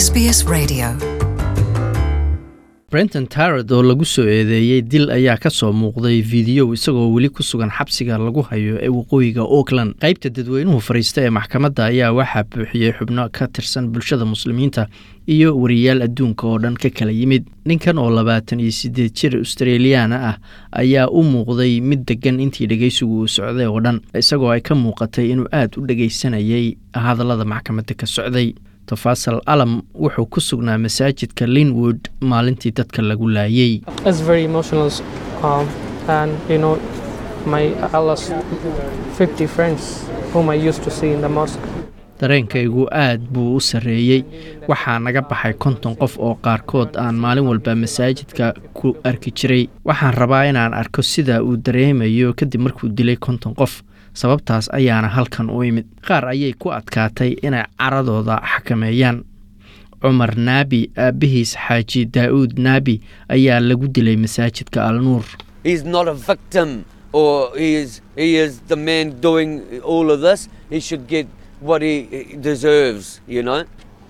SBS Radio. brenton tarad oo lagu soo eedeeyey dil ayaa ka soo muuqday fiidiyow isagoo weli ku sugan xabsiga lagu hayo ee waqooyiga auckland qaybta dadweynuhu fadhiista ee maxkamadda ayaa waxaa buuxiyey xubno ka tirsan bulshada muslimiinta iyo wariyaal adduunka oo dhan ka kala yimid ninkan oo labaatan iyo siddeed jir australiyaana ah ayaa u muuqday mid degan intii dhegeysigu uu socday oo dhan isagoo ay ka muuqatay inuu aad u dhegeysanayay hadallada maxkamadda ka socday tofasal alam wuxuu ku sugnaa masaajidka linwood maalintii dadka lagu laayey It's very emotional, um, and you know, my I lost 50 friends whom I used to see in the mosque. dareenkaygu aad buu u sarreeyey waxaa naga baxay konton qof oo qaarkood aan maalin walba masaajidka ku arki jiray waxaan rabaa inaan arko sida uu dareemayo kadib markuu dilay konton qof sababtaas ayaana halkan u imid qaar ayay ku adkaatay inay caradooda xakameeyaan cumar naabi aabbihiis xaaji daa'uud naabi ayaa lagu dilay masaajidka alnuur He's not a victim or he is he is the man doing all of this. He should get what he he deserves, you know.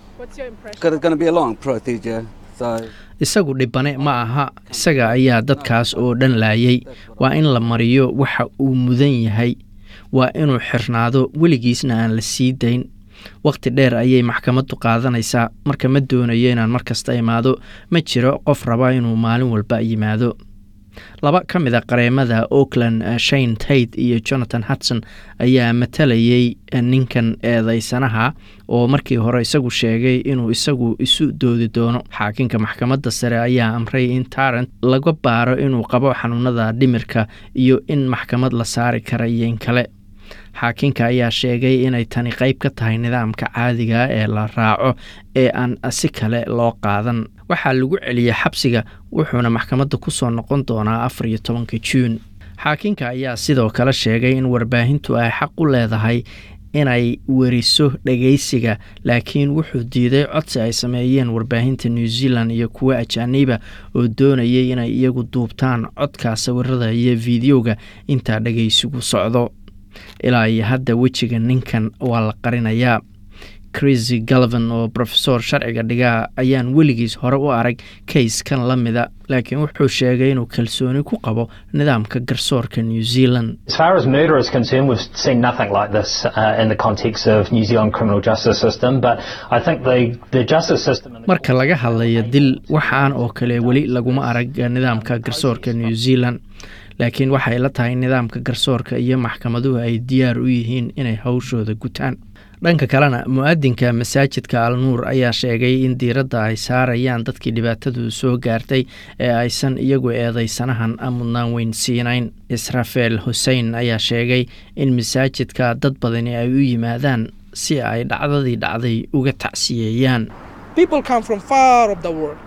Because it's going to be a long procedure. So isagu dhibane ma aha isaga ayaa dadkaas oo dhan laayay waa in la mariyo waxa uu mudan yahay waa inuu xirnaado weligiisna aan la sii dayn wakhti dheer ayay maxkamaddu qaadanaysaa marka ma doonayo inaan mar kasta imaado ma jiro qof raba inuu maalin walba yimaado laba ka mid a qareemada auckland shane tate iyo jonathan hudson ayaa matalayay ninkan eedeysanaha oo markii hore isagu sheegay inuu isagu isu doodi doono xaakinka maxkamadda sare ayaa amray in tarant laga baaro inuu qabo xanuunada dhimirka iyo in maxkamad la saari kara iyo in kale xaakinka ayaa sheegay inay tani qayb ka tahay nidaamka caadiga ee la raaco ee aan si kale loo qaadan waxaa lagu celiyey xabsiga wuxuuna maxkamadda ku soo noqon doonaa afar iyo tobanka juun xaakinka ayaa sidoo kale sheegay in warbaahintu ay xaq u leedahay inay weriso dhegeysiga laakiin wuxuu diiday codsi ay sameeyeen warbaahinta new zealand iyo kuwo ajaaniba oo doonayay inay iyagu duubtaan codka sawirada iyo fiidiyowga intaa dhegeysigu socdo ilaa iyo hadda wejiga ninkan waa la qarinayaa crisy galvan oo rofesor sharciga dhigaa ayaan weligiis hore u arag kayskan la mida laakiin wuxuu sheegay inuu kalsooni ku qabo nidaamka garsoorka new zealand As far as murder is concerned, we've seen nothing like this uh, in the context of New Zealand criminal justice system. But I think the, the justice system. In the marka laga hadlayo dil waxaan oo kale weli laguma arag nidaamka garsoorka new zealand laakiin waxay la tahay nidaamka garsoorka iyo maxkamaduhu ay diyaar u yihiin inay hawshooda gutaan dhanka kalena mu-adinka masaajidka alnuur ayaa sheegay in diiradda ay saarayaan dadkii dhibaatadu soo gaartay ee aysan iyagu eedeysanahan mudnaan weyn siinayn israfeel xusein ayaa sheegay in masaajidka dad badani ay u yimaadaan si ay dhacdadii dhacday uga tacsiyeeyaan People come from far of the world.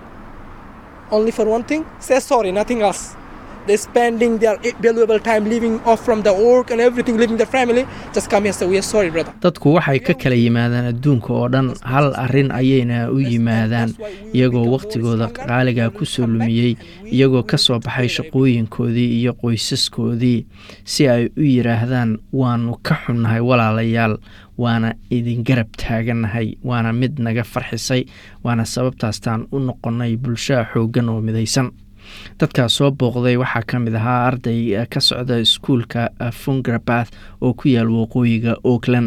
Only for one thing, say sorry, nothing else. They're spending their valuable time living off from the work and everything, leaving their family. Just come here and say, we are sorry, brother. dadku waxay ka kala yimaadaan adduunka oo dhan hal arrin ayayna u yimaadaan iyagoo wakhtigooda qaaliga ku soo lumiyey iyagoo ka soo baxay shaqooyinkoodii iyo qoysaskoodii si ay u yidhaahdaan waannu ka xunnahay walaalayaal waana idin garab taagannahay waana mid naga farxisay waana sababtaastaan u noqonnay bulshaa xooggan oo midaysan dadkaas soo booqday waxaa ka mid ahaa arday ka socda iskuulka fungrabath oo ku yaal waqooyiga auckland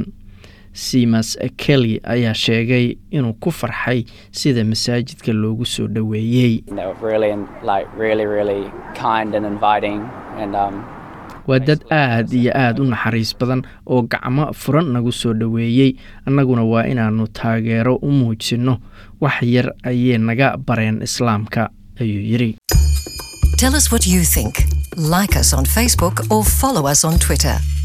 simas kelly ayaa sheegay inuu ku farxay sida masaajidka loogu soo dhoweeyey They were really, like, really, really kind and inviting, and um, waa dad aad iyo aad u naxariis badan oo gacmo furan nagu soo dhoweeyey annaguna waa inaannu taageero u muujinno wax yar ayay naga bareen islaamka ayuu yidhi Tell us what you think. Like us on Facebook or follow us on Twitter.